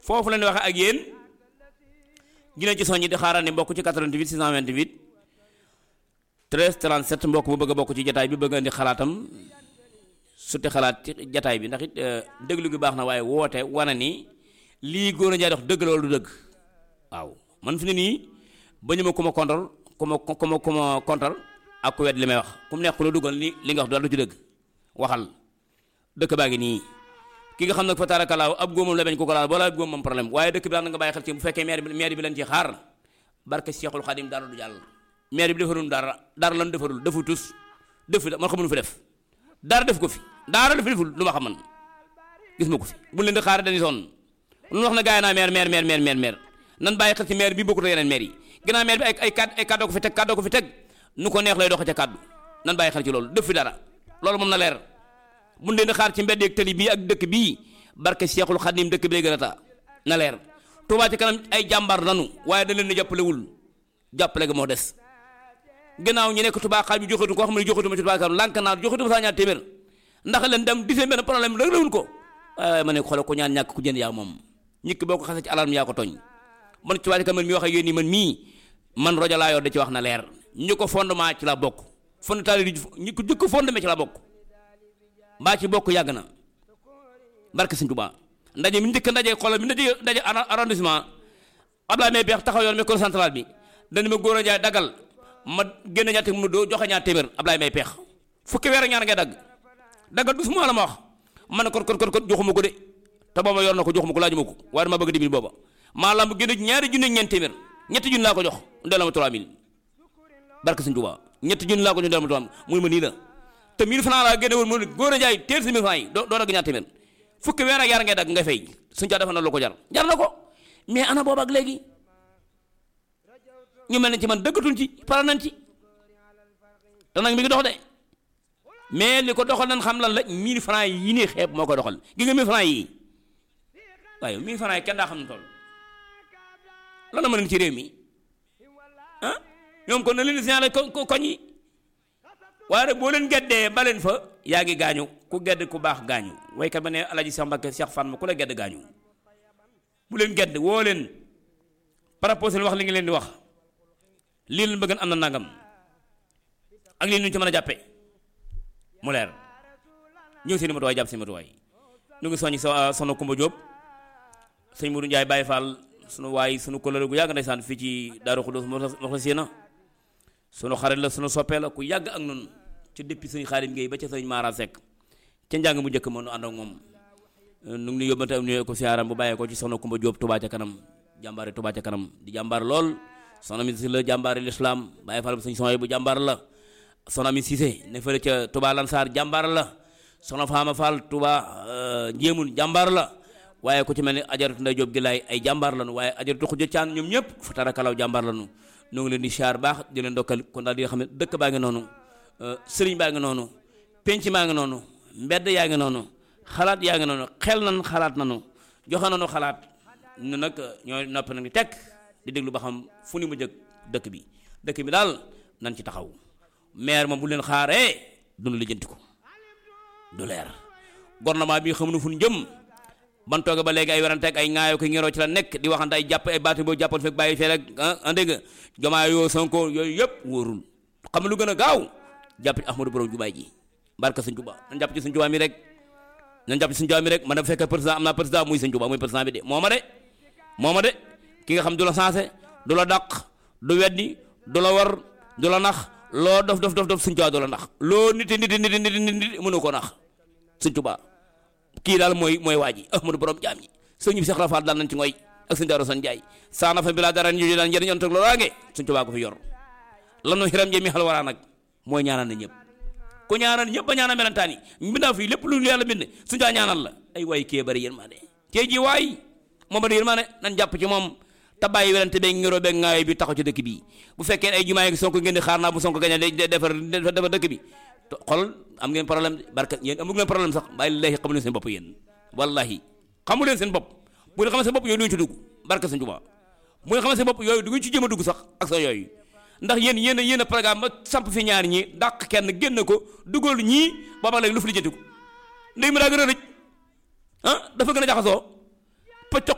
foofu la ñuy waxee ak yéen dina ci soññi di xaaral ni mbokk ci 88 628 13 37 mbokk bu bëgg a bokk ci jataay bi bëgg a indi xalaatam suti xalaat ci jataay bi ndax it déglu gi baax na waaye woote wane ni lii góor a njaay dox dëgg la wala du dëgg waaw man fi ne nii ba ñu ma ku ma kontal ku ma ku ma ku ma kontal ak ku wet li may wax ku mu nekk ku la duggal li li nga wax dara du ci dëgg waxal dëkk baa ngi nii ki nga xam nag fa taarakalaaw ab góomam la bañ ko ko laal boo la ab góom moom problème waaye dëkk bi daal na nga bàyyi xel ci bu fekkee maire bi maire bi leen ci xaar barke Cheikhul Khadim dara du jàll maire bi defarul dara dara lan defarul defu tus defu man xamul fi def dara def ko fi dara def deful lu ma xam man gis ma ko fi bu leen di xaar dañuy sonn lu wax na gaay naa maire maire maire maire maire maire nan bàyyi xel ci maire bi bokkut ak yeneen maire yi ginnaaw maire bi ay ay kàdd ay kàddoo ko fi teg kàddoo ko fi teg nu ko neex lay doxe ca kàddu nan bàyyi xel ci loolu def fi dara loolu moom na leer bu leen di xaar ci mbedd ak tëli bii ak dëkk bii barke Cheikhul Khadim dëkk bee gën a taa na leer Touba ci kanam ay jàmbaar nanu waaye da leen di jàppalewul jàppale ga moo des gannaaw ñu nekk Touba xaaj bi joxatu ko xam ne joxatu ma ci Touba kanam lànk naa joxatu ma saa ñaar téeméer ndax leen dem disee benn problème rek lawul ko waaye ma ne xoolal ko ñaan ñàkk ku jënd yaa moom ñikk boo ko xasee ci alarme yaa ko tooñ man Touba ci kanam mi wax ak yéen nii man mii man rojo laa yor da ci wax na leer ñu ko fondement ci la bokk fondement ñi ko jëkk fondement ci la bokk mbaa ci bokk yàgg na barke Sëñ Tuubaa ndaje mi njëkk ndaje xoolal mi ndaje ndaje arrondissement Abdoulaye Mbaye Beex taxaw yoon micro central bi dañu ma góor a jaay dagal ma génn ñaar téeméer mu doo joxe ñaar téeméer Abdoulaye Mbaye Beex fukki weer ak ñaar ngay dagg daggal du suma la ma wax man ne kon kon kon kon joxuma ko de te booba yor na ko joxuma ko laajuma ko waaye dama bëgg dimbali booba maa lamb génn ñaari junne ñeent téeméer ñetti junne laa ko jox delloo ma 3000 barke Sëñ Tuubaa ñetti junne laa ko jox delloo ma 3000 muy ma nii la te 1000 francs laa génne woon mu góor a jaay téer si 1000 francs yi doo doo dagg ñaar téeméer fukki weer ak yaar ngay dagg nga fay suñ caa defa na lu ko jar jar na ko mais ana boobu ak léegi ñu mel ne ci man dëggatuñ ci pare nañ ci te nag mi ngi dox de mais li ko doxal nañ xam lan la 1000 francs yi nii xeeb moo ko doxal gi nga 1000 francs yi waaye 1000 francs yi kenn daa xam ne toll lan la mën ci réew mi ah ñoom kon na leen di signalé ko koñ yi waaye nag boo leen geddee ba leen fa yaa ngi gaañu ku gedd ku baax gaañu waykat ba ne alaji Cheikh Mbacke Cheikh Fan ma ku la gedd gaañu bu leen gedd woo leen proposé wax li ngi leen di wax lii leen bëgg am na nangam ak lii ñu ci mën a jàppe mu leer ñëw seen i matuwaay jàpp seen matuwaay ñu ngi soññi sa sono Kumba Diop sëñ Mourou Ndiaye Baye Fall sunu waay sunu kóllëre gu yàgg ndeysaan fii ci Daaru Xudus moxla séena sunu xarit la sunu soppee la ku yàgg ak noonu ci depuis sëñ Xaadim Gueye ba ca sëñ Mara Seck ca njàng mu njëkk ma nu ànd ak moom nu ngi yóbbante am nuyoo ko siyaaram bu bàyyee ko ci soxna Kumba Diop Touba ca kanam jàmbaare Touba ca kanam di jàmbaar lool soxna mi si la jàmbaare l'islam bàyyi fal bu sëñ son bu jàmbaar la soxna mi Cissé ne fële ca Touba Lansar jàmbaar la soxna Faama Fall Touba njéemul jàmbaar la waaye ku ci mel ni ajaratu Ndey Jóob gi laay ay jàmbaar lañu waaye ajaratu Xuja Caan ñoom ñëpp fa tarakalaw jàmbaar lañu ñu ngi leen di siyaar baax di leen dokkal kon daal di nga xam ne dëkk baa ngi noonu sëriñ baa ngi noonu penc maa ngi noonu mbedd yaa ngi noonu xalaat yaa ngi noonu xel nan xalaat nanu joxe nanu xalaat ñu nag ñooy noppi nag di tekk di déglu ba xam fu ni mu jëkk dëkk bi dëkk bi daal nan ci taxaw maire moom bu leen xaaree dunu lijjanti ko du leer gouvernement bi xamuñu fu ñu jëm ban tooge ba léegi ay werante ak ay ŋaayoo ko ngiroo ci la nekk di waxante ay jàpp ay baati boo jàppoon fekk bàyyi fee rek ah dégg nga jomaa yoo sonko yooyu yëpp wóorul xam lu gën a gaaw jàpp ci ahmadou borom jubaay ji barka sëñ Tuubaa nañ jàpp ci sëñ Tuubaa mi rek nañ jàpp ci sëñ Tuubaa mi rek man da fekkee président am naa président muy sëñ Tuubaa muy président bi de moo ma de moo ma de ki nga xam du la sensé du la dàq du weddi du la war du la nax loo dof dof dof dof sëñ Tuubaa du la nax loo niti niti niti niti niti mënu ko nax sëñ Tuubaa kii daal mooy mooy waa ji ahmadou borom jaam ñi sëñ bi Cheikh Rafal daal nañ ci ngoy ak sëñ Daaru San Njaay saana fa bi laa dara ñu daan njëriñ on teg loolaange sëñ Tuubaa ko fi yor lanu xiram jëmi xal waraa nag mooy ñaanal na ñëpp ku ñaanal ñëpp ba ñaanal melentaan yi mbindaa fii lépp lu yàlla bind suñu taa ñaanal la ay waay kee bari yërmande kee ji waay moo bari yërmande nan jàpp ci moom te bàyyi werante beeg ngiroo beeg ngaayo bi taxaw ci dëkk bi bu fekkee ay jumaa yi sonko ngeen di xaar naa bu sonko gañe defar defar dëkk bi xol am ngeen problème barka yéen amu ngeen problème sax bàyyi laahi xamu leen seen bopp yéen wallahi xamu leen seen bopp bu ngeen xamee seen bopp yooyu duñu ci dugg barka sëñ Tuubaa bu ngeen xamee seen bopp yooyu du ngeen ci jéem a dugg sax ak sa yooyu ndax yéen yéen a yéen a programme ba samp fi ñaar ñi dàq kenn génn ko dugal ñii booba léegi lu fi lijjanti ko ndey mi daa gën a rëj ah dafa gën a jaxasoo pëcc